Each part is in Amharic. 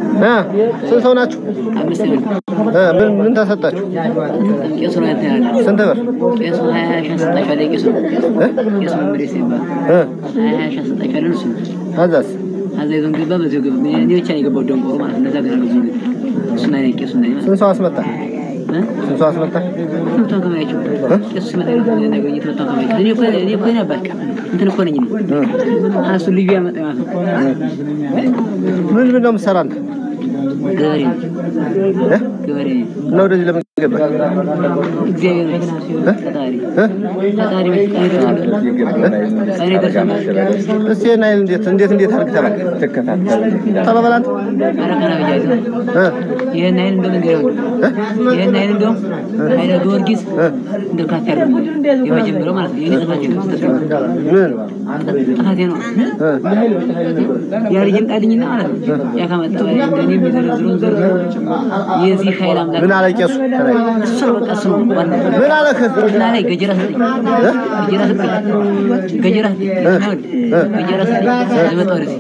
እ ስንት ሰው ናችሁ? አምስት ነው። እ ምን ምን ተሰጣችሁ? ቄሱ ነው እንትን ያለ ስንት ብር? ቄሱ ሀያ ሺህ አሰጣችኋለሁ። ቄሱ እ ቄሱ መምሬ ሲባል እ ሀያ ሺህ አሰጣችኋለሁ። እሱ ከዛስ አዛ ይዞን ገባ። በዚሁ ገባ። እኔ ብቻ ነው የገባው ደንቆሮ ማለት ነው። እነዛ ግን አልገቡም። እሱን አይነት ቄሱ እና ስንት ሰው አስመጣ? እ ስንት ሰው አስመጣ? ትምህርቷን ከማያቸው ቄሱ ሲመጣ ነገር ትምህርቷን ከማያቸው እኔ እኮ እኔ እኮ ነበር እንትን እኮ ነኝ እኔ እሱ ልዩ ያመጣ ማለት ነው። ምን ምን ነው የምትሰራ አንተ? ገበሬ ነው። እ ገበሬ ነው። እና ወደዚህ ለምን ገባ? እግዚአብሔር ነው ፈጣሪ እ ፈጣሪ ቀኔ ደርሷል። ቀኔ ደርሷል። እስቲ ይሄን ኃይል እንዴት እንዴት እንዴት አድርግ ተባለ? ተባባል አንተ ኧረ ቀና ብያለሁ። እ ይህን አይል እንደው መንገድ ነው ይህን አይል እንደው ኃይለ ጊዮርጊስ እንደው ካፌ ያለው የመጀመሪያው ማለት ነው። የኔ ጥፋቴ ነው ምን ጥፋቴ ነው። ያ ልጅ ይምጣልኝና ማለት ነው ያ ከመጣ በላይ እንደኔ የሚዘረዝሩን ዘርዝሮ የዚህ ኃይል አምላክ ምን አለ ቄሱ? ተናገር። እሱ ነው በቃ እሱ ነው ዋናው። ምን አለ እና ላይ ገጀራ ሰጠኝ ገጀራ ሰጠኝ ገጀራ ሰጠኝ ገጀራ ሰጠኝ አልመጣሁ ወደዚህ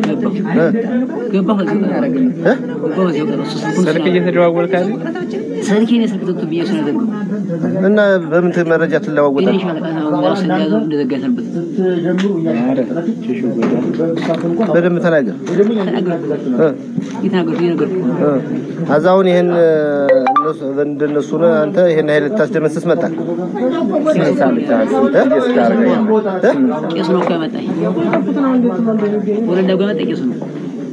ገባሁ ገባሁ እዚሁ ቀረሁ ገባሁ እዚሁ ቀረሁ እሱ ስልኩን ስልክ ስላ- እየተደዋወልክ አይደል? ስልኬን የስልክ ዘግቶብኝ እሱ ነው የዘጋው። እና በምን ት- መረጃ ትለዋወጣለህ? የኔ ሻለቃ ነው ራሱ እንደያዘው እንደዘጋ ሰንበት በደንብ ተናገር። ተናገርኩ እ እየተናገርኩ እየነገርኩ እ አዛ አሁን ይሄን እ፣ እነሱ እንደነሱ ነው አንተ ይሄን ኃይል ልታስደመስስ መጣ። ስንት ሰዓት ብቻ እየስታረገኝ እ? ቄሱ ነው እኮ ያመጣኝ ወለዳ ጋር ያመጣኝ ቄሱ ነው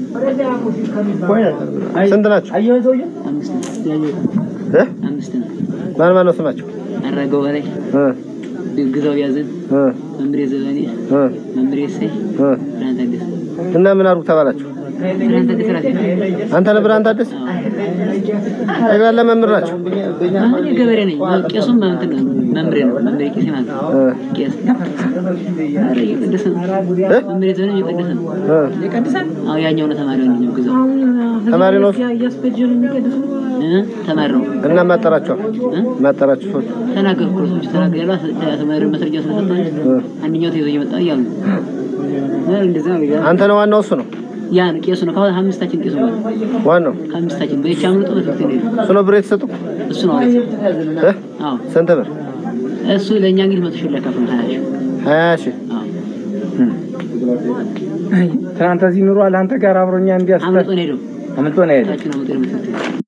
ስንት ናቸው? አምስት ነው እ? አምስት ነው ማን ማን ነው ስማቸው? አራገው በላይ እ ግዛው ያዘን እ መምሬ ዘበኔ እ መምሬ እሰይ እ ብርሃን ታደሰ እና ምን አድርጉ ተባላችሁ? ብርሃን ታደሰ ራሴ አንተ ነህ ብርሃን ታደሰ? ጠቅላላ መምህር ናቸው። አሁን ገበሬ ነኝ ቄሱም እንትን ነው መምሬ ነው መምሬ ቄስ ማለት ነው እ ቄስ ኧረ እየቀደሰ ነው እ? መምሬ ዘበኔ እየቀደሰ ነው እ አዎ ያኛው ነው ተማሪ ነው ግዛው ተማሪ ነው እ ተማሪ ነው እና ማጠራቸው እ ማጠራቸው ሰዎች ተናገርኩ ሰዎች ተናገር ያሉ ተማሪ መስረጃ ስለሰጠኝ አንደኛው ተይዞ እየመጣ እያሉ ነው እ እንደዛ ነው ይላል። አንተ ነው ዋናው እሱ ነው ያ ነው ቄሱ ነው ከአሁን አምስታችን ቄሱ ነው ዋናው ከአምስታችን በይቻ አምልጦ በትምህርት ቤት ነው እሱ ነው ብር የተሰጡ እሱ ነው አለች እ አዎ ስንት ብር? እሱ ለእኛ እንግዲህ መቶ ሺህ ላካፍል ሀያ ሺህ ሀያ ሺህ አዎ ትናንት እዚህ ኑሯል አንተ ጋር አብሮኛ እንዲያስተ አምልጦ ነው ሄደው አምልጦ ነው የሄደው። ታችን አምልጦ ነው ትምህርት ቤት